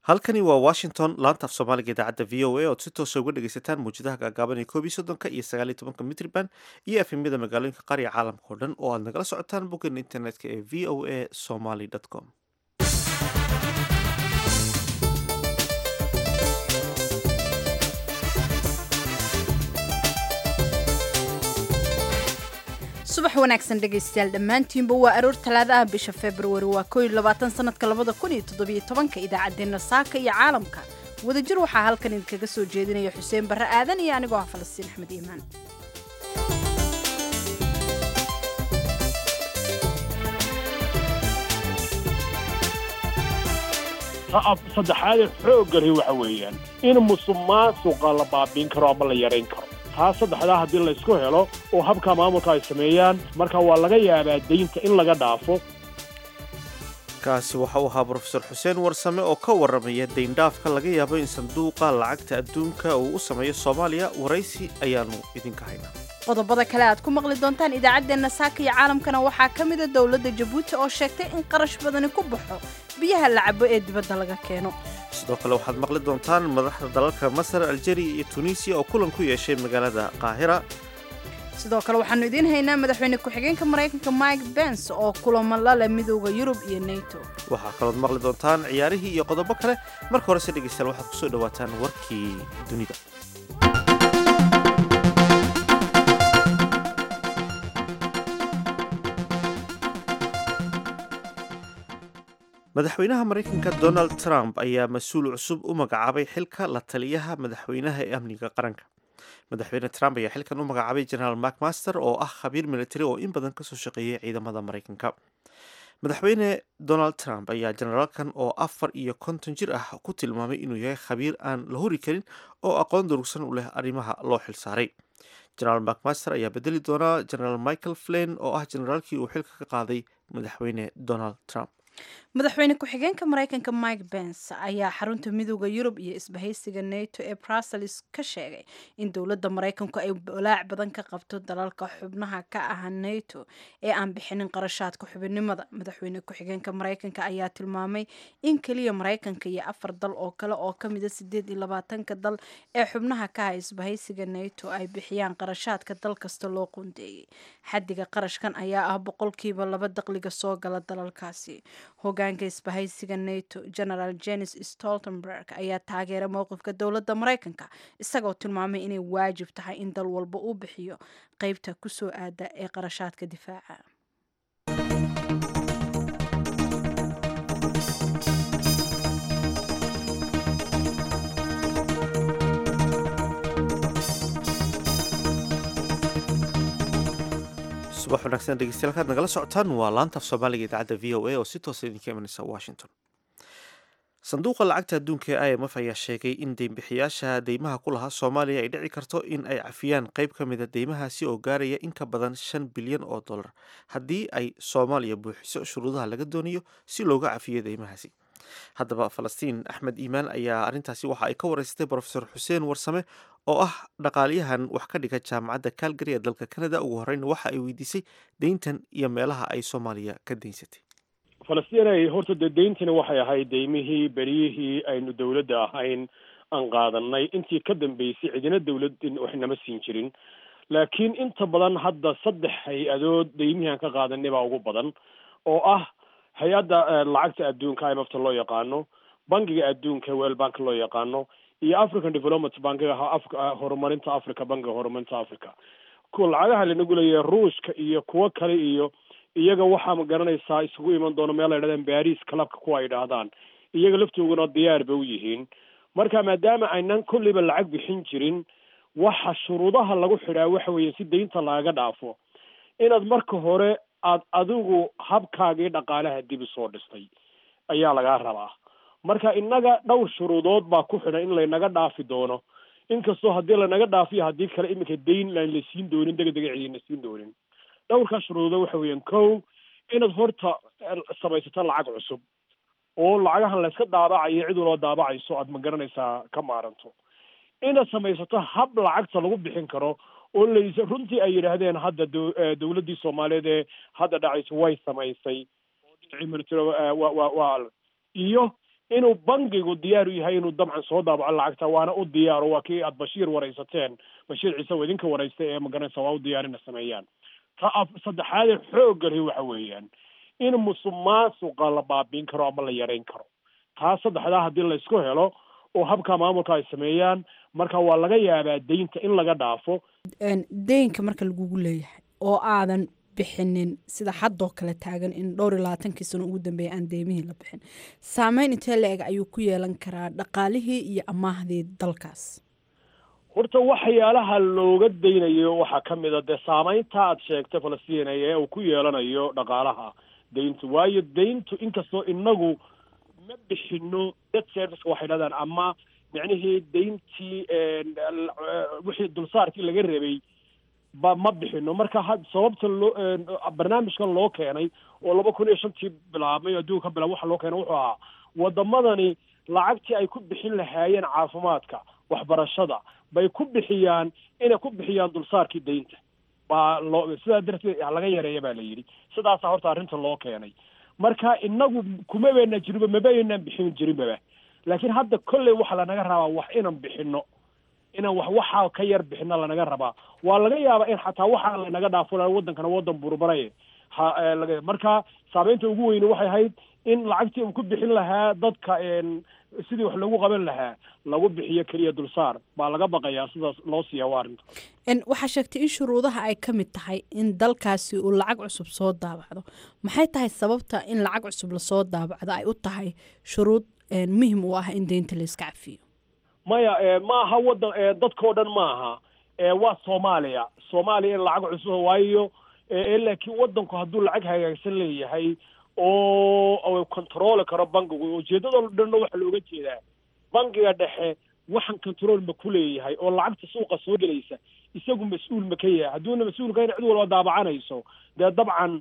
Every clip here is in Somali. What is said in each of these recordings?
halkani waa washington laanta af soomaaliga idaacadda v o a ood si toosa uga dhegaysataan mawjadaha gaagaaban ee koob iyo soddonka iyo sagaal iyo tobanka mitriban iyo efemyada magaalooyinka qaar iyo caalamka oo dhan oo aad nagala socotaan boggeena internetka ee v o a somaly com subax wanaagsan dhegaystayaal dhammaantiinba waa aroor talaada ah bisha februari waa koo iyo labaatan sanadka labada kun iyo toddobiyo tobanka idaacaddeenna saaka iyo caalamka wadajir waxaa halkan idinkaga soo jeedinaya xuseen barre aadan iyo anigoo ah falastiin axmed iimaan saddexaadee xooggani waxa weeyaan in musuqmaasuqa la baabiin karo ama la yarayn karo taa saddexdaa haddii laysku helo oo habka maamulka ay sameeyaan marka waa laga yaabaa daynta in laga dhaafo kaasi waxa uu ahaa brofesor xuseen warsame oo ka warramaya dayndhaafka laga yaabo in sanduuqa lacagta adduunka uu u sameeyo soomaaliya waraysi ayaanu idinka haynaa qodobada kale aad ku maqli doontaan idaacaddeenna saaka iyo caalamkana waxaa ka mida dowladda jabuuti oo sheegtay in qarash badani ku baxo biyaha la cabo ee dibadda laga keeno sidoo kale waxaad maqli doontaan madaxda dalalka masar aljeria iyo tunisiya oo kulan ku yeeshay magaalada qaahira sidoo kale waxaanu idiin haynaa madaxweyne ku-xigeenka maraykanka mike bens oo kulamo la leh midooda yurub iyo nato waxaa kalood maqli doontaan ciyaarihii iyo qodobo kale marka horese dhegaystayaal waxaad kusoo dhawaataan warkii dunida madaxweynaha maraykanka donald trump ayaa mas-uul cusub u magacaabay xilka la taliyaha madaxweynaha ee amniga qaranka madaxweyne trump ayaa xilkan u magacaabay generaal macmaster oo ah khabiir military oo in badan kasoo shaqeeyay ciidamada maraykanka madaxweyne donald trump ayaa generaalkan oo afar iyo konton jir ah ku tilmaamay inuu yahay khabiir aan la hori karin oo aqoon durugsan u leh arrimaha loo xilsaaray generaal macmaster ayaa bedeli doonaa generaal michael flin oo ah generaalkii uu xilka ka qaaday madaxweyne donald trump madaxweyne ku-xigeenka maraykanka mike bens ayaa xarunta midooda yurub iyo isbahaysiga nato ee brussels ka sheegay in dowladda maraykanku ay walaac badan ka qabto dalalka xubnaha ka ah nato ee aan bixinin qarashaadka xubinnimada madaxweyne ku-xigeenka maraykanka ayaa tilmaamay in keliya maraykanka iyo afar dal oo kale oo kamida sideed iyo labaatanka dal ee xubnaha ka ah isbahaysiga nato ay bixiyaan qarashaadka dal kasta loo qundeeyey xadiga qarashkan ayaa ah boqolkiiba laba daqliga soo gala dalalkaasi hogaanka isbahaysiga nato generaal jenis stoltenberg ayaa taageeray mowqifka dowladda maraykanka isagoo tilmaamay inay waajib tahay in dal walba uu bixiyo qeybta kusoo aada ee qarashaadka difaaca subax wanaagsan dhegeystayaal kaad nagala socotaan waa laanta af soomaaliga idaacadda v o a oo si toosa idinka imanaysa washington sanduuqa lacagta adduunka ee i m f ayaa sheegay in deynbixiyaasha deymaha ku lahaa soomaaliya ay dhici karto in ay cafiyaan qeyb ka mida deymahaasi oo gaaraya in ka badan shan bilyan oo dollar haddii ay soomaaliya buuxiso shuruudaha laga doonayo si looga cafiyo deymahaasi haddaba falastiin axmed iimaan ayaa arrintaasi waxa ay ka wareysatay brofesor xuseen warsame oo ah dhaqaaliyahan wax ka dhiga jaamacadda calgary ee dalka canada ugu horreyn waxa ay weydiisay deyntan iyo meelaha ay soomaaliya ka deynsatay falastiin horta dee deyntani waxay ahayd deymihii beryihii aynu dowladda ahayn aan qaadanay intii ka dambeysay cidina dowladin wax nama siin jirin laakiin inta badan hadda saddex hay-adood deymihii aan ka qaadanay baa ugu badan oo ah hay-adda lacagta adduunka i m f ta loo yaqaano bankiga adduunka wel bank loo yaqaano iyo african development bankiga horumarinta africa bankiga horumarinta africa kuwa lacagaha lanagu leeyahay ruushka iyo kuwo kale iyo iyaga waxaa ma garanaysaa isugu iman doono meel ay dhahdaan baris clubka kuwa ay dhahdaan iyaga laftooguna diyaar ba u yihiin marka maadaama aynan kulliba lacag bixin jirin waxa shuruudaha lagu xidhaa waxa weeye si deynta lagaga dhaafo inaad marka hore aad adigu habkaagii dhaqaalaha dib usoo dhistay ayaa lagaa rabaa marka innaga dhowr shuruudood baa ku xidhan in laynaga dhaafi doono inkastoo haddii lanaga dhaafiyo haddii kale iminka dayn aan la siin doonin dega dega cidina siin doonin dhowrkaa shuruudood waxa weeyaan kow inaad horta samaysato lacag cusub oo lacagahan layska daabacayo cid waloo daabacayso aad ma garanaysaa ka maaranto inaad samaysato hab lacagta lagu bixin karo oo lays runtii ay yidhaahdeen hadda dowladdii soomaaliyeed ee hadda dhacaysa way samaysay waa iyo inuu bangigu diyaar u yahay inuu dabcan soo daabaco lacagta waana u diyaaro waa kii aad bashiir waraysateen bashiir ciise oo idinka waraystay ee magaranaysa waa u diyaar ina sameeyaan ta saddexaadee xooggali waxa weeyaan in musuq maasuqa la baabiin karo ama la yareyn karo taa saddexdaa haddii laysku helo oo habka maamulka ay sameeyaan marka waa laga yaabaa deynta in laga dhaafo deynka marka lagugu leeyahay oo aadan bixinin sida haddoo kale taagan in dhowr iyo labaatankii sano ugu dambeeya aan deymihii la bixin saameyn intee la-eg ayuu ku yeelan karaa dhaqaalihii iyo amaahdii dalkaas horta waxyaalaha looga daynayo waxaa ka mid a dee saameynta aad sheegtay falastiina ee uu ku yeelanayo dhaqaalaha deyntu waayo deyntu inkastoo inagu ma bixino debt serviceka waxay dhahdaan ama micnihii deyntii wixii dulsaarkii laga rabay ba ma bixino marka ha sababta loo barnaamijkan loo keenay oo laba kun iyo shantii bilaabmay adduunka ka bilaab waxa loo keenay wuxuu ahaa wadamadani lacagtii ay ku bixin lahaayeen caafimaadka waxbarashada bay ku bixiyaan inay ku bixiyaan dulsaarkii deynta baa loo sidaa darteed laga yareeya baa la yidhi sidaasa horta arrinta loo keenay marka inagu kuma bayna jirinba mabaynaan bixin jirinbaba laakiin hadda kolley waxaa lanaga rabaa wax inaan bixino inaan wax waxaa ka yar bixino lanaga rabaa waa laga yaabaa in xataa waxaa lanaga dhaafo wadankana wadan burburay ha laga marka saameynta ugu weyne waxay ahayd in lacagtii uu ku bixin lahaa dadka sidii wax lagu qaban lahaa lagu bixiyo keliya dulsaar baa laga baqayaa sidaas loo siiya waa arrinta waxaa sheegtay in shuruudaha ay ka mid tahay in dalkaasi uu lacag cusub soo daabacdo maxay tahay sababta in lacag cusub lasoo daabacdo ay u tahay shuruud muhim u ah in deynta la iska cafiyo maya ma aha wadan dadkao dhan ma aha waa soomaaliya soomaaliya in lacag cusub waayo laakiin wadanku hadduu lacag hagaagsan leeyahay oo controli karo bankigu ujeedadoo dhanna waxaa looga jeedaa bankiga dhexe waxaan control ma ku leeyahay oo lacagta suuqa soo gelaysa isagu mas-uul ma ka yahay hadduuna mas-uul ka cid walba daabacanayso dee dabcan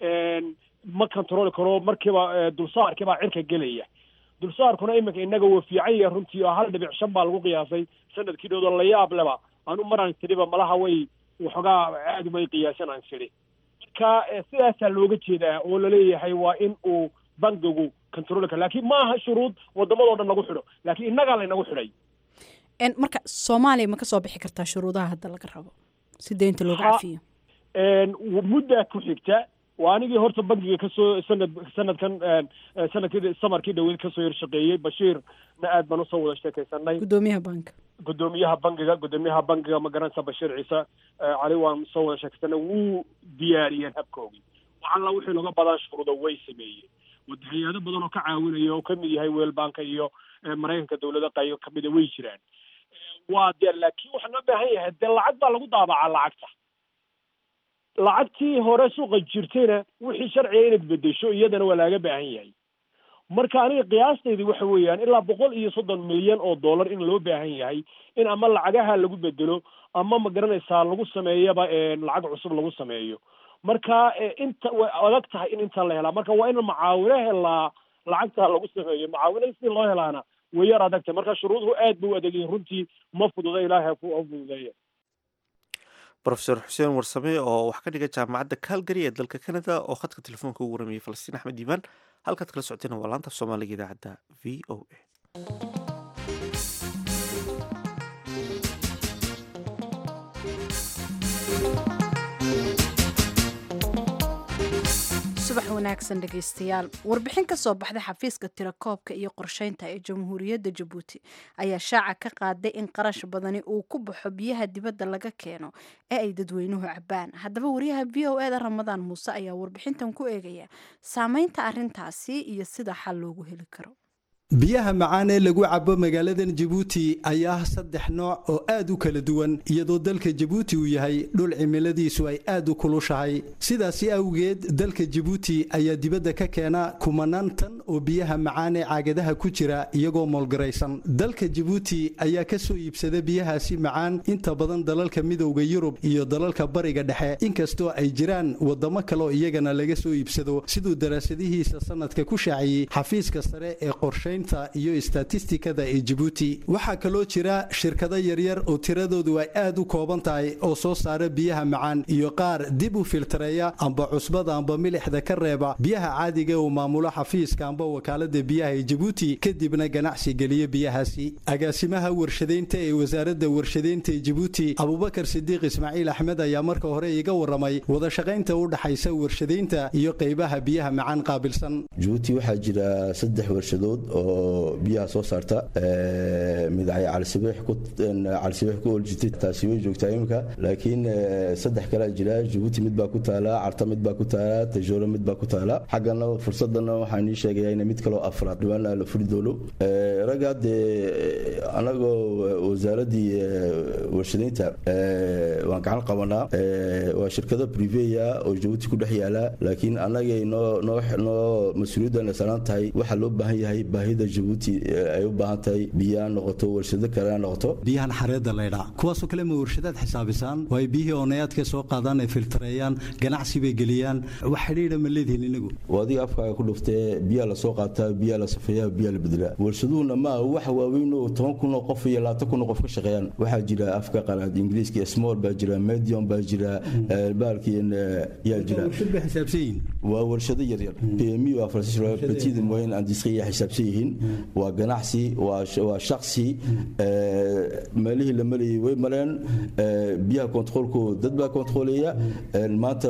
ma controli karo markiiba dulsaarkii baa cirka gelaya dulsaarkuna iminka inaga waa fiican yahay runtii oo hal dhibic shan baa lagu qiyaasay sanadkii dhowdo la yaab leba anu maraan tiriba malaha way waxoogaa aad umay qiyaasan aan tiri marka sidaasaa looga jeedaa oo laleeyahay waa in uu bankigu control karo lakiin ma aha shuruud wadamadoo dhan lagu xidho laakiin innagaa laynagu xidhay marka soomaaliya ma ka soo bixi kartaa shuruudaha hadda laga rabo si deynta looga cafiyo muddaa ku xigta waa anigii horta bankiga kasoo sanad sanadkan sanadkii samarkii dhaweyd kasoo yarshaqeeyey bashiirna aad baan usoo wada sheekaysanay gudoomiyaha banka gudoomiyaha bankiga gudoomiyaha bankiga magaranaysa bashiir ciise cali waan soo wada sheekaysanay wuu diyaariyeen habkoogii waxalla wixii looga badan shuruuda way sameeyeen wada hay-ado badan oo ka caawinaya oo kamid yahay weel banka iyo maraykanka dawlada qayo kamida way jiraan waa de laakiin waxaa loo baahan yahay dee lacag baa lagu daabacaa lacagta lacagtii hore suuqa jirtayna wixii sharciga inaad bedesho iyadana waa laaga baahan yahay marka aniga qiyaastaydi waxa weeyaan ilaa boqol iyo soddon milyan oo dollar in loo baahan yahay in ama lacagaha lagu bedelo ama ma garanaysaa lagu sameeyaba lacag cusub lagu sameeyo marka inta way adag tahay in inta la helaa marka waa in macaawino helaa lacagta lagu sameeyo macaawino si loo helaana way yar adag tahay marka shuruuduhu aad ba u adag yihin runtii ma fududa ilaahay ha fududeeya rofeor xuseen warsame oo wax ka dhiga jaamacadda calgary ee dalka canada oo khadka telefoonka ugu waramayay falastiin axmed diimaan halkaad kala socotayna waa laanta soomaaliga idaacadda v o a subax wanaagsan dhegaystayaal warbixin ka soo baxday xafiiska tirakoobka iyo qorsheynta ee jamhuuriyadda jabuuti ayaa shaaca ka qaaday in qarash badani uu ku baxo biyaha dibadda laga keeno ee ay dadweynuhu cabaan haddaba wariyaha v o eda ramadaan muuse ayaa warbixintan ku eegaya saameynta arrintaasi iyo sida xal loogu heli karo biyaha macaan ee lagu cabo magaaladan jabuuti ayaa saddex nooc oo aad u kala duwan iyadoo dalka jabuuti uu yahay dhul cimiladiisu ay aad u kulushahay sidaasi awgeed dalka jabuuti ayaa dibadda ka keena kumanaan tan oo biyaha macaan ee caagadaha ku jira iyagoo moolgaraysan dalka jabuuti ayaa ka soo iibsada biyahaasi macaan inta badan dalalka midowda yurub iyo dalalka bariga dhexe inkastoo ay jiraan wadamo kaleoo iyagana laga soo iibsado siduu daraasadihiisa sanadka ku shaaciyey xafiiska sare ee qorshe iyo istatistikada ee jabuuti waxaa kaloo jira shirkado yaryar oo tiradoodu ay aad u kooban tahay oo soo saara biyaha macaan iyo qaar dib u filtareeya amba cusbada amba milixda ka reeba biyaha caadiga uu maamulo xafiiska amba wakaalada biyaha ee jabuuti kadibna ganacsi geliya biyahaasi agaasimaha warshadaynta ee wasaaradda warshadaynta ee jabuuti abubakar sidiiq ismaaciil axmed ayaa marka hore iga waramay wadashaqaynta u dhaxaysa warshadaynta iyo qaybaha biyaha macaan qaabilsan jabuuti waxaa jira saddex warshadood oo biyaha soo saarta midacay calisabiix ku oljitay taasi way joogtaa imika laakiin saddex kalea jira jabuuti mid baa ku taala carta mid baa ku taala tajooro mid baa ku taala xaggana fursadana waxaan ii sheegaya in mid kaloo afraad dhibaana la furi doono ragga dee anagoo wasaaradii warshadaynta waan gacan qabanaa waa shirkado priveya oo jabuuti ku dhex yaala laakiin anagay noo mas-uuliyadana saaran tahay waxaa loo baahan yahay baahida jabuuti ay u baahan tahay biyaa noqoto warshado kale noqoto biyahan xareedda laydhaa kuwaasoo kale ma warshadaad xisaabisaan oo ay biyihii oonayaadka soo qaadaan ay filtareeyaan ganacsi bay geliyaan wax xidhiidha ma leedihin inagu adiga afkaaga ku dhuftee biyaa lasoo qaataa biyaa la safeeyaa biyaa la bedelaa warshaduhuna ma wax waaweyn oo toban kun oo qof iyo labaatan kun oo qof ka shaqeeyaan waxaa jira afka qalaad ingiriiska small baa jira medium baa jira baalkii yaa jira waa warshado yaryar pmi waa petit moyen industrie yaa xisaabsan yihiin waa ganacsi waa shaksi meelihii la marayay way mareen biyaha kontaroolku dad baa kontaroolaya maanta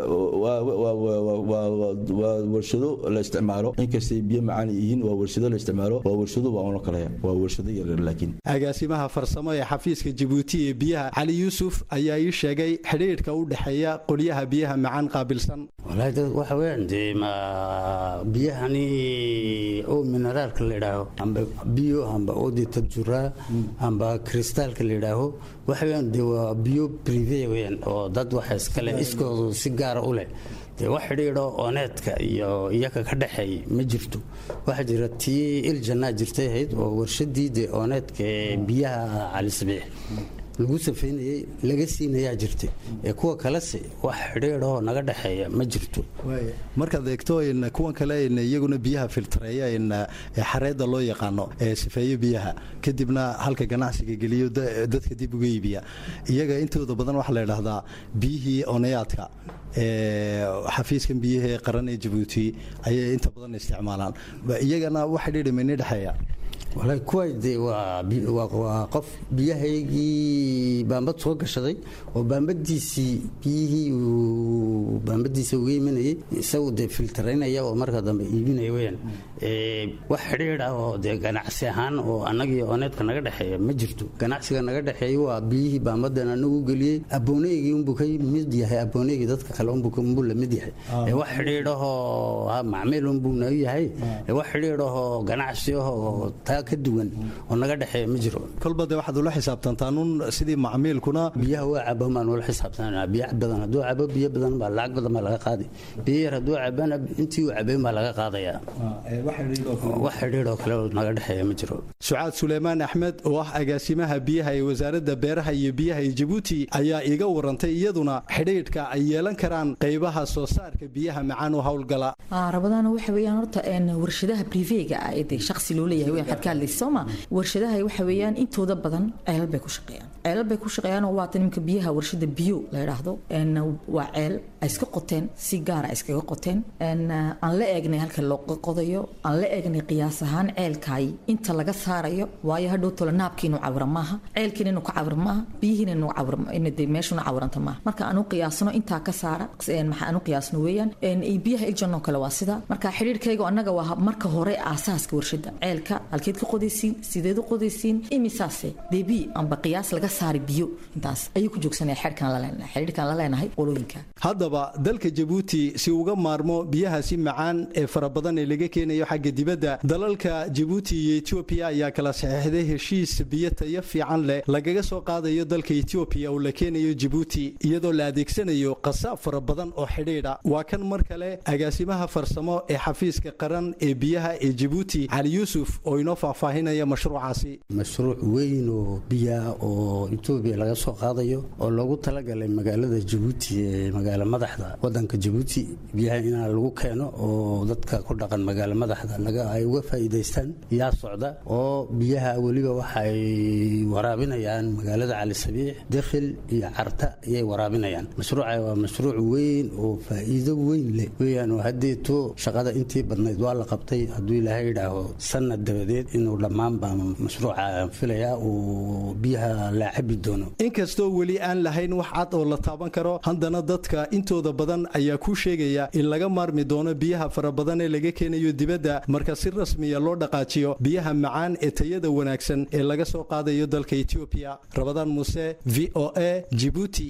waa warshado la isticmaalo inkastay biyo macaan yihiin waa warshado la isticmaalo waa warshado waa ono kale waa warshado yaryar laakiin agaasimaha farsamo ee xafiiska jabuuti ee biyaha cali yuusuf ayaa ii sheegay xidhiidhka u dhexeeya qolyaha biyaha macaan qaabilsan waxa weeyaan dee ma biyahani oo mineraalka la yidhaaho amba biyo amba oodi tabjuraa amba kristaalka la yidhaaho waxa weeyaan dee waa biyo prive weeyaan oo dad waxa iskale iskoodu si gaara u leh dee wax xidhiidho ooneedka iyo iyaga ka dhexeey ma jirto waxaa jira tii iljannaa jirtay ahayd oo warshadii dee ooneedka ee biyaha calisabiix lagu safaynayey laga siinayaa jirtay ee kuwa kalese wax xidhiidhoo naga dhexeeya ma jirto markaad eegto kuwan kale iyaguna biyaha filtareeya xareedda loo yaqaano ee sifeeyo biyaha kadibna halka ganacsiga geliyo dadka dib uga iibiya iyaga intooda badan waxaa la idhaahdaa biyihii onayaadka xafiiskan biyihii qaran ee jabuuti ayay inta badan isticmaalaan iyagana wax xidhiidha mayni dhexeeya walahi kuwa dee waa qof biyahaygii baambad soo gashaday oo baambadiisii biyihii uu baambadiisa uga imanayay isagu dee filtaraynaya oo marka dambe iibinaya weyaan wax xidhiidh ah oo dee ganacsi ahaan oo annagii ooneedka naga dhexeeya ma jirto ganacsiga naga dhexeeya waa biyihii baambadan anagu geliyey abooneygii unbuu ka mid yahay abooneygii dadka kale unbuu la mid yahay wax xidhiidhahoo macmiil unbuu nagu yahay wax xidhiidhahoo ganacsi ahoo ka duwan oo naga dhexeeya ma jiro kolba de waxaad ula xisaabtantaanuun sidii macmiilkuna biyaha waa cabo baan ula xisaabtanaa biyo badan hadduu cabo biyo badan baa lacag badan baa laga qaadi biyo yar hadduu cabana intii uu cabayn baa laga qaadayaa wax xidhiidhoo kale naga dhexeeya ma jiro sucaad suleymaan axmed oo ah agaasimaha biyaha ee wasaaradda beeraha iyo biyaha ee jabuuti ayaa iga warantay iyaduna xidhiidhka ay yeelan karaan qaybaha soo saarka biyaha macaan u howlgala rabadaana waxa weeyaan horta warshadaha brivega ah ee dee shakhsi loo leeyahay weyn waxaad ka hadlaysa sooma warshadaha waxa weeyaan intooda badan ceelal bay ku shaqeeyaan ceelal bay ku shaqeeyaan oo waata nimanka biyaha warshada biyo la yidhaahdo waa ceel ay iska qoteen si gaara ay iskaga qoteen aan la eegnay halka loo qodayo aan la eegnay qiyaas ahaan ceelkaay inta laga saarayo waayo hadhow tolo naabkiinu cawira maaha ceelkiina inuu ka cawir maaha biyihiina inuu cawir de meeshuna cawiranta maaha marka aanu qiyaasno intaa ka saara maxaa aanu qiyaasno weeyaan biyaha iljanoo kale waa sida marka xidhiirkayga annaga waa marka hore aasaaska warshada ceelka halkeed ka qodaysiin sideed u qodaysiin imisaase debi amba qiyaas laga saari biyo intaas ayuu ku joogsanaya xeerkan la leenahay xidhiirkan la leenahay qolooyinka haddaba dalka jabuuti si uga maarmo biyahaasi macaan ee fara badan ee laga keenayo xagga dibadda dalalka jabuuti iyo etoobiya ayaa kala saxeexday heshiis biyo tayo fiican leh lagaga soo qaadayo dalka etoobiya oo la keenayo jabuuti iyadoo la adeegsanayo qasaab fara badan oo xidhiidha waa kan mar kale agaasimaha farsamo ee xafiiska qaran ee biyaha ee jabuuti cali yuusuf oo inoo faahfaahinaya mashruucaasi mashruuc weyn oo biyaa oo etoobiya laga soo qaadayo oo loogu talagalay magaalada jabuuti ee magaalo madaxda wadanka jabuuti biyaha inaa lagu keeno oo dadka ku dhaqan magaalo madaxda ay uga faa'iidaystaan yaa socda oo biyaha weliba waxay waraabinayaan magaalada cali sabiix dekhil iyo carta ayay waraabinayaan mashruuca waa mashruuc weyn oo faa'iido weyn leh weyaan oo haddeeto shaqada intii badnayd waa la qabtay hadduu ilaahay idhaaho sanad dabadeed inuu dhammaanba mashruuca filayaa uu biyaha la cabi doono inkastoo weli aan lahayn wax cad oo la taaban karo haddana dadka intooda badan ayaa ku sheegaya in laga maarmi doono biyaha fara badan ee laga keenayo dibadda marka si rasmiya loo dhaqaajiyo biyaha macaan ee tayada wanaagsan ee laga soo qaadayo dalka etoobiya rabadaan muuse v o a jibuuti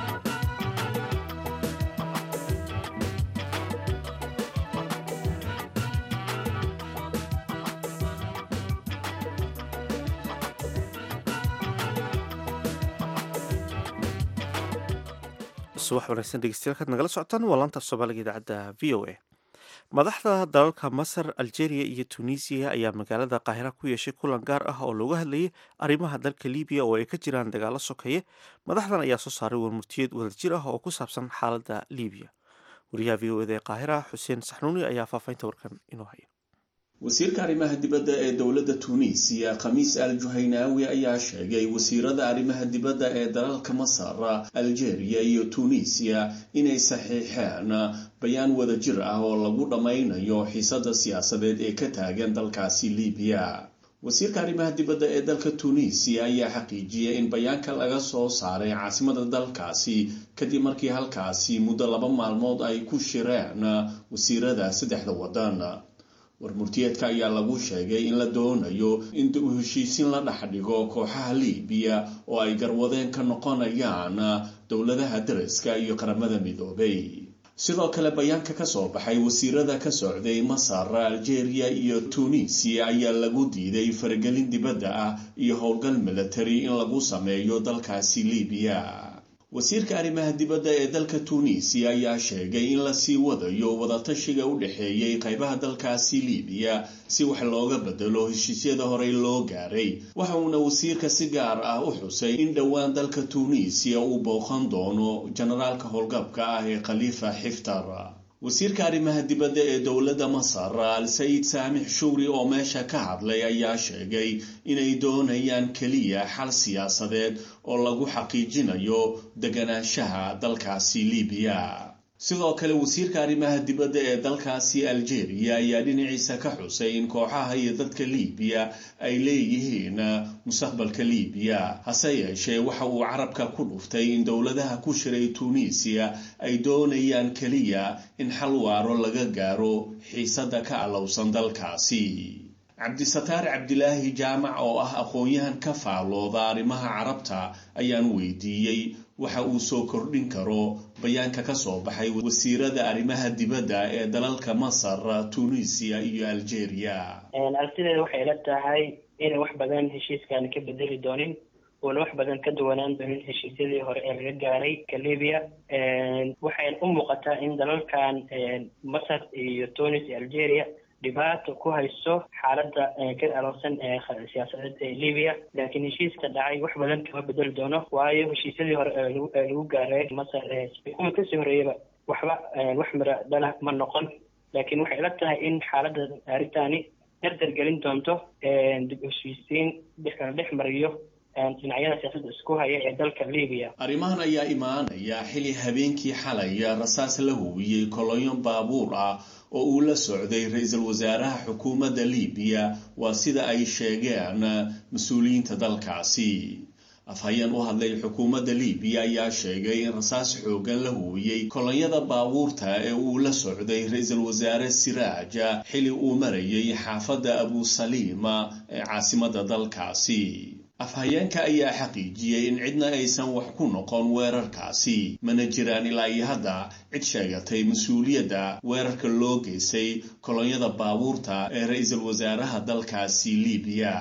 subax wanaagsan dhegeystayaal kaad nagala socotaan waa laanta af soomaaliga idaacadda v o a madaxda dalalka masar algeria iyo tunisiya ayaa magaalada qaahira ku yeeshay kulan gaar ah oo looga hadlayay arrimaha dalka libiya oo ay ka jiraan dagaalo sokeeye madaxdan ayaa soo saaray warmurtiyeed wadajir ah oo ku saabsan xaaladda libiya wariyaha v o eda ee qaahira xuseen saxnuuni ayaa faafaynta warkan inoo haya wasiirka arrimaha dibadda ee dowladda tuuniisiya khamiis al juhaynaawi ayaa sheegay wasiirada arrimaha dibadda ee dalalka masar algeria iyo tuuniisiya inay saxiixeen bayaan wadajir ah oo lagu dhammaynayo xiisada siyaasadeed ee ka taagan dalkaasi libiya wasiirka arrimaha dibadda ee dalka tuuniisiya ayaa xaqiijiyay in bayaanka laga soo saaray caasimada dalkaasi kadib markii halkaasi muddo laba maalmood ay ku shireen wasiirada saddexda waddan warmurtiyeedka ayaa lagu sheegay in la doonayo in u heshiisin la dhex dhigo kooxaha liibiya oo ay garwadeen ka noqonayaan dowladaha dariska iyo qaramada midoobay sidoo kale bayaanka ka soo baxay wasiirada ka socday masar algeria iyo tuuniisiya ayaa lagu diiday faragelin dibadda ah iyo howlgal milatari in lagu sameeyo dalkaasi liibiya wasiirka arrimaha dibadda ee dalka tuuniisiya ayaa sheegay in lasii wadayo wadatashiga u dhexeeyey qaybaha dalkaasi liibiya si wax looga bedelo heshiisyada horey loo gaaray waxa uuna wasiirka si gaar ah u xusay in dhowaan dalka tuuniisiya uu booqan doono generaalka howlgabka ah ee khaliifa xiftar wasiirka arrimaha dibadda ee dowladda masar al sayid saamix shugri oo meesha ka hadlay ayaa sheegay inay doonayaan keliya xal siyaasadeed oo lagu xaqiijinayo deganaanshaha dalkaasi libiya sidoo kale wasiirka arrimaha dibadda ee dalkaasi algeria ayaa dhinaciisa ka xusay in kooxaha iyo dadka libiya ay leeyihiin mustaqbalka libiya hase yeeshee waxa uu carabka ku dhuftay in dowladaha ku shiray tuuniisiya ay doonayaan keliya in xal waaro laga gaaro xiisada ka alowsan dalkaasi cabdisataar cabdilaahi jaamac oo ah aqoon-yahan ka faalooda arrimaha carabta ayaan weydiiyey waxa uu soo kordhin karo bayaanka ka soo baxay wasiirada arrimaha dibadda ee dalalka masar tunisiya iyo algeria aragtideeda waxay ila tahay inay wax badan heshiiskan ka bedeli doonin uuna wax badan ka duwanaan doonin heshiisyadii hore ee laga gaaray ka libya waxayna u muuqataa in dalalkan masar iyo tunis iyo algeria dhibaato ku hayso xaaladda ka aloosan ee siyaasadeed ee libiya laakiin heshiiska dhacay wax badan kama bedeli doono waayo heshiisyadii hore ee lagu gaaray masar kuwa kasii horeeyaba waxba wax mira dhala ma noqon laakiin waxay ila tahay in xaaladda arrintani dardar gelin doonto dib heshiisiin la dhex mariyo dhinacyada siyaasadda isku haya ee dalka libiya arrimahan ayaa imaanaya xili habeenkii xalaya rasaas la hubiyey kolonyo baabuur ah oo uu la socday ra-iisul wasaaraha xukuumadda libiya waa sida ay sheegeen mas-uuliyiinta dalkaasi afhayeen u hadlay xukuumadda libiya ayaa sheegay in rasaas xoogan la huwiyey kolonyada baabuurta ee uu la socday ra-iisul wasaare siraaja xili uu marayay xaafadda abusaliima ee caasimadda dalkaasi afhayeenka ayaa xaqiijiyey in cidna aysan wax ku noqon weerarkaasi mana jiraan ilaa iyo hadda cid sheegatay mas-uuliyadda weerarka loo geystay kolonyada baabuurta ee ra-iisul wasaaraha dalkaasi libiya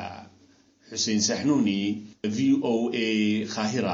xuseen saxnuuni v o a khahira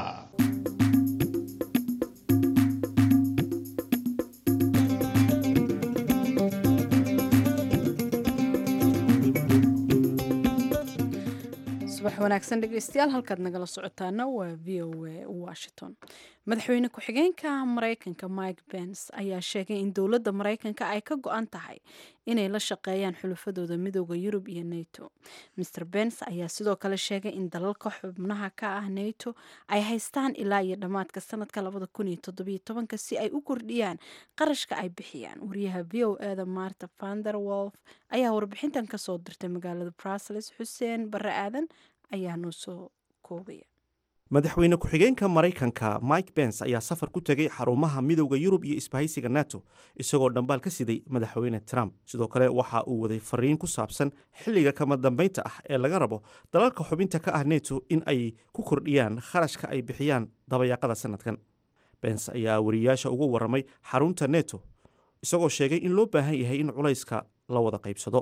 subax wanaagsan dhegeystayaal halkaad nagala socotaana waa v o a washington madaxweyne ku-xigeenka mareykanka mike pence ayaa sheegay in dowladda mareykanka ay ka go-an tahay inay la shaqeeyaan xulufadooda midooda yurub iyo nato mr pence ayaa sidoo kale sheegay in dalalka xubnaha ka ah nato ay haystaan ilaa iyo dhammaadka sanadka labada kun iyo toddobiyo tobanka si ay u kordhiyaan qarashka ay bixiyaan wariyaha v o eda marta vander wolf ayaa warbixintan kasoo dirtay magaalada brussels xuseen bare aadan ayaa noo soo koobaya madaxweyne ku-xigeenka maraykanka mike bens ayaa safar ku tegay xarumaha midowda yurub iyo isbahaysiga nato isagoo dhambaal ka siday madaxweyne trump sidoo kale waxa uu waday fariin ku saabsan xilliga kama dambaynta ah ee laga rabo dalalka xubinta ka ah neto in ay ku kordhiyaan kharashka ay bixiyaan dabayaaqada sanadkan bens ayaa wariyaasha ugu waramay xarunta neto isagoo sheegay in loo baahan yahay in culayska la wada qaybsado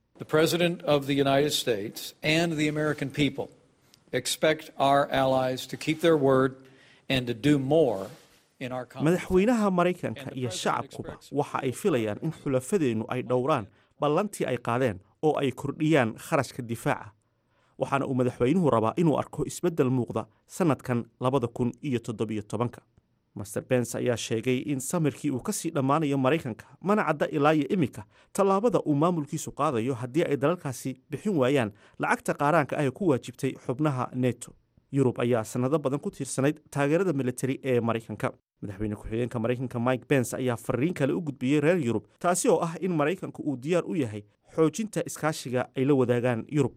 expect our allies to keep their word and to do more in our madaxweynaha maraykanka iyo shacabkuba waxa ay filayaan in xulafadeennu ay dhowraan ballantii ay qaadeen oo ay kordhiyaan kharashka difaaca waxaana uu madaxweynuhu rabaa inuu arko isbeddel muuqda sannadkan labada kun iyo toddobiyo tobanka master bens ayaa sheegay in samirkii uu kasii dhammaanayo maraykanka mana cadda ilaa iyo iminka tallaabada uu maamulkiisu qaadayo haddii ay dalalkaasi bixin waayaan lacagta qaaraanka ah ee ku waajibtay xubnaha neto yurub ayaa sannado badan ku tiirsanayd taageerada militari ee maraykanka madaxweyne ku-xigeenka maraykanka mike bens ayaa fariin kale u gudbiyey reer yurub taasi oo ah in maraykanku uu diyaar u yahay xoojinta iskaashiga ay la wadaagaan yurub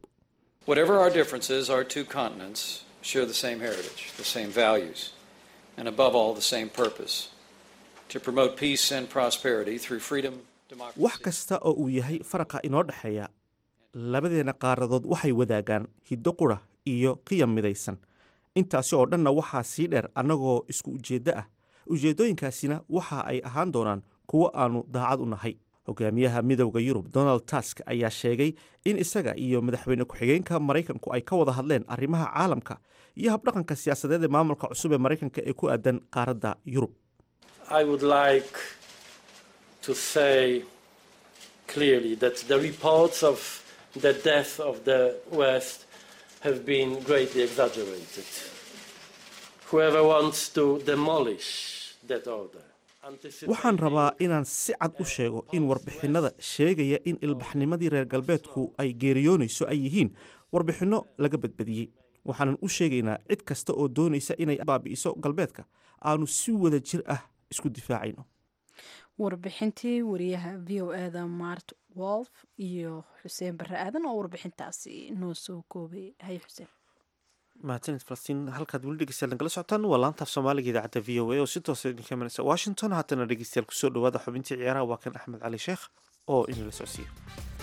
and above all the same purpose to promote peace and prosperity through freedom, democracy. wax kasta oo uu yahay faraqa inoo dhexeeya labadeena qaaradood waxay wadaagaan hiddo qura iyo qiyam midaysan intaasi oo dhanna waxaa sii dheer annagoo isku ujeeddo ah ujeeddooyinkaasina waxa ay ahaan doonaan kuwo aannu daacad u nahay hogaamiyaha midowda yurub donald tusk ayaa sheegay in isaga iyo madaxweyne ku-xigeenka maraykanku ay ka wada hadleen arrimaha caalamka iyo habdhaqanka siyaasadeed ee maamulka cusub ee maraykanka ee ku aadan qaaradda yurub I would like to say clearly that the reports of the death of the West have been greatly exaggerated. Whoever wants to demolish that order waxaan rabaa inaan si cad u sheego in warbixinnada sheegaya in ilbaxnimadii reer galbeedku ay geeriyoonayso ay yihiin warbixinno laga badbadiyey waxaanan u sheegaynaa cid kasta oo doonaysa inay baabi'iso galbeedka aanu si wada jir ah isku difaacayno warbixintii wariyaha v o eda mart wolf iyo xuseen bare aadan oo warbixintaasi noo soo koobay hay xuseen mahadsanid falastiin halkaad weli dhegeystayaal nagala socotaan waa laantaaf soomaaliga idaacadda v o a oo si toosa idinka imanaysa washington haatana dhegeystayaal kusoo dhawaada xubintii ciyaaraha waa kan axmed cali sheekh oo inala socsiiya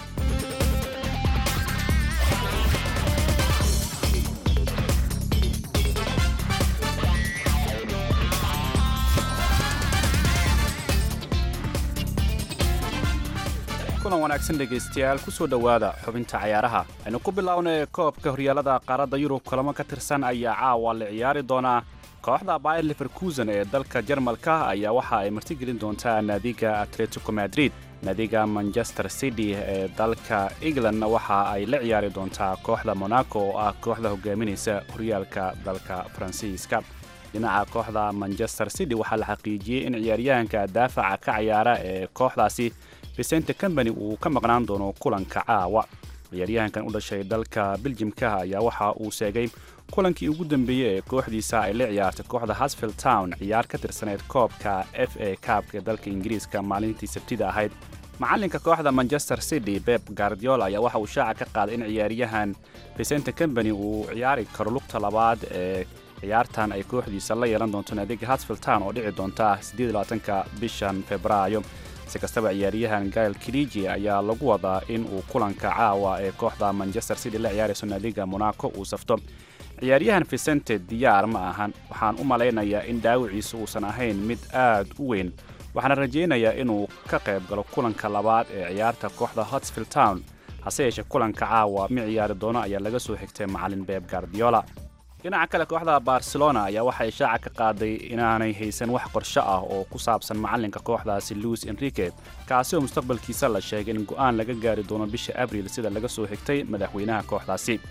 kulan wanaagsan dhegaystayaal kusoo dhowaada xubinta cayaaraha aynu ku bilownay koobka horyaalada qaaradda yurub kulamo ka tirsan ayaa caawa la ciyaari doonaa kooxda bayer leverkusen ee dalka jarmalka ayaa waxa ay martigelin doontaa naadiga atletico madrid naadiga manchester city ee dalka englandna waxa ay la ciyaari doontaa kooxda monaco oo ah kooxda hogaaminaysa horyaalka dalka faransiiska dhinaca kooxda manchester city waxaa la xaqiijiyey in ciyaaryahanka daafaca ka ciyaara ee kooxdaasi vicente combany uu ka maqnaan doono kulanka caawa ciyaaryahankan u dhashay dalka beljimka ayaa waxa uu sheegay kulankii ugu dambeeyey ee kooxdiisa ay la ciyaartay kooxda hasfield town ciyaar ka tirsaneyd koobka f a kaabka dalka ingiriiska maalintii sabtida ahayd macalinka kooxda manchester city beb guardiola ayaa waxa uu shaaca ka qaaday in ciyaaryahan vicente combany uu ciyaari karo lugta labaad ee ciyaartan ay kooxdiisa la yeelan doonto naadiga hasfield town oo dhici doonta ka bishan febraayo si kastaba ciyaaryahan gail kiliji ayaa lagu wadaa in uu kulanka caawa ee kooxda manchester city la ciyaarayso naadiga monaco uu safto ciyaaryahan vicente diyaar ma ahan waxaan u malaynayaa in dhaawiciisa uusan ahayn mid aad u weyn waxaana rajaynayaa inuu ka qayb galo kulanka labaad ee ciyaarta kooxda hotsfield town hase yeeshee kulanka caawa mi ciyaari doono ayaa laga soo xigtay macalin beeb gardiola dhinaca kale kooxda barcelona ayaa waxay shaaca ka qaaday inaanay haysan wax qorsho ah oo ku saabsan macalinka kooxdaasi luis enrique kaasi oo mustaqbalkiisa la sheegay in go'aan laga gaari doono bisha abriil sida laga soo xigtay madaxweynaha kooxdaasi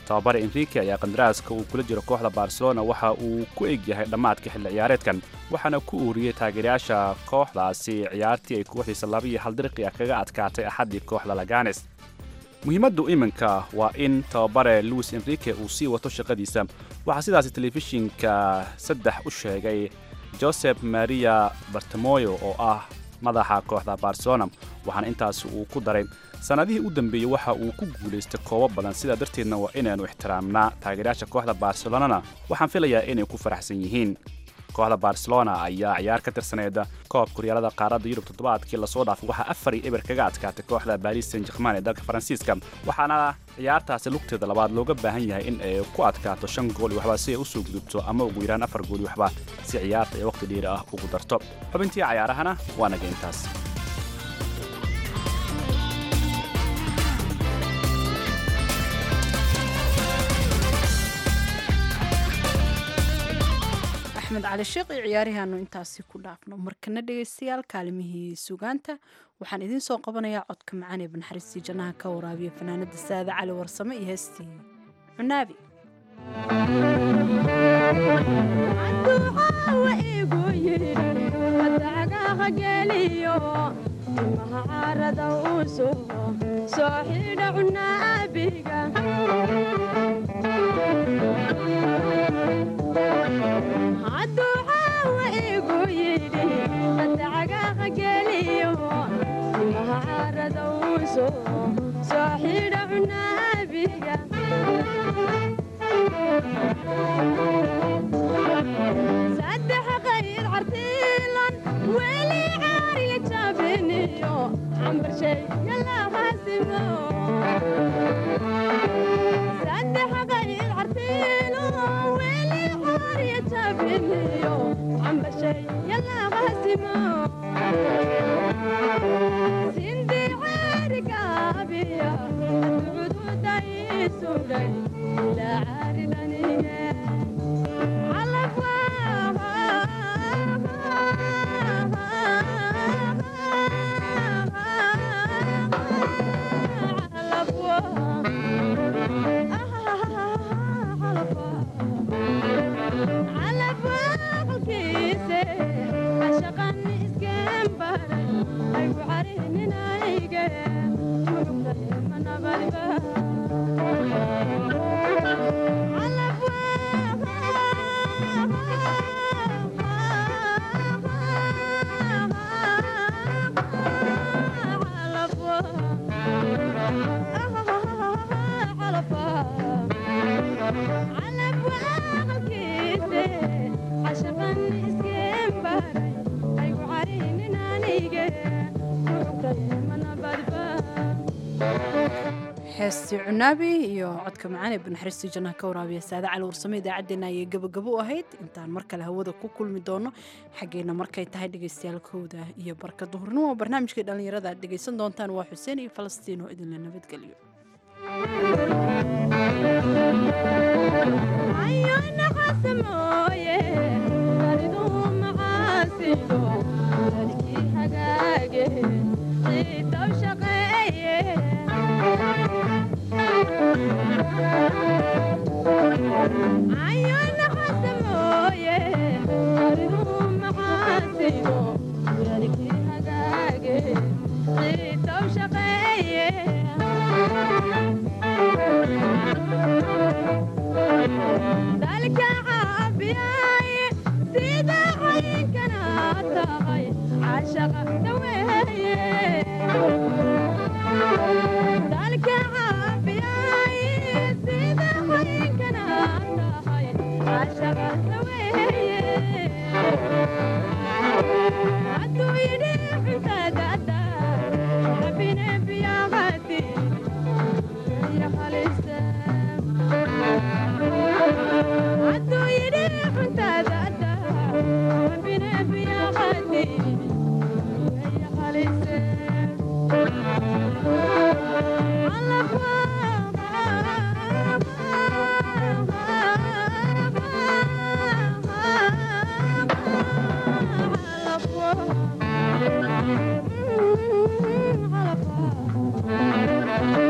tababare enrique ayaa qandaraaska uu kula jiro kooxda barcelona waxa uu ku egyahay dhammaadka xilli ciyaareedkan waxaana ku uuriyey taageerayaasha kooxdaasi ciyaartii ay kooxdiisa laba iyo hal dirqi ah kaga adkaatay axaddii kooxda laganes muhiimaddu iminka waa in tababare luis enrique uu sii wato shaqadiisa waxaa sidaasi telefishinka saddex u sheegay josep maria bartemoyo oo ah madaxa kooxda barcelona waxaana intaas uu ku daray sannadihii u dambeeyey waxa uu ku guulaystay koobo badan sidaa darteedna waa inaynu ixtiraamnaa taageerayaasha kooxda barcelonana waxaan filayaa inay ku faraxsan yihiin kooxda barcelona ayaa ciyaar ka tirsaneed koobka horyaalada qaaradda yurub toddobaadkii lasoo dhaafay waxaa afar iyo eber kaga adkaatay kooxda baris saint german ee dalka faransiiska waxaana ciyaartaasi lugteeda labaad looga baahan yahay in ay ku adkaato shan gool iyo waxba si ay usoo gudubto ama ugu yaraan afar gool iyo waxba si ciyaarta ay waqti dheeri ah ugu darto xubintii cayaarahana waa naga intaas axmed cali sheekh iyo ciyaarihaanu intaasi ku dhaafno markana dhegaystayaal kaalimihii sugaanta waxaan idiin soo qabanayaa codka macaan ee banxariistii jannaha ka waraabiya fanaanada saada cali warsame iyo heestii cunaabi heestii cunaabi iyo codka macaan ee banaxariistii jannaha ka waraabiya saada cali warsame idaacaddeenna ayay gabagabo u ahayd intaan mar kale hawada ku kulmi doono xaggeenna markay tahay dhegaystayaal kowda iyo barka duhurnimo barnaamijkai dhallinyarada aad dhegaysan doontaan waa xuseen iyo falastiin oo idinla nabadgeliyo Thank you.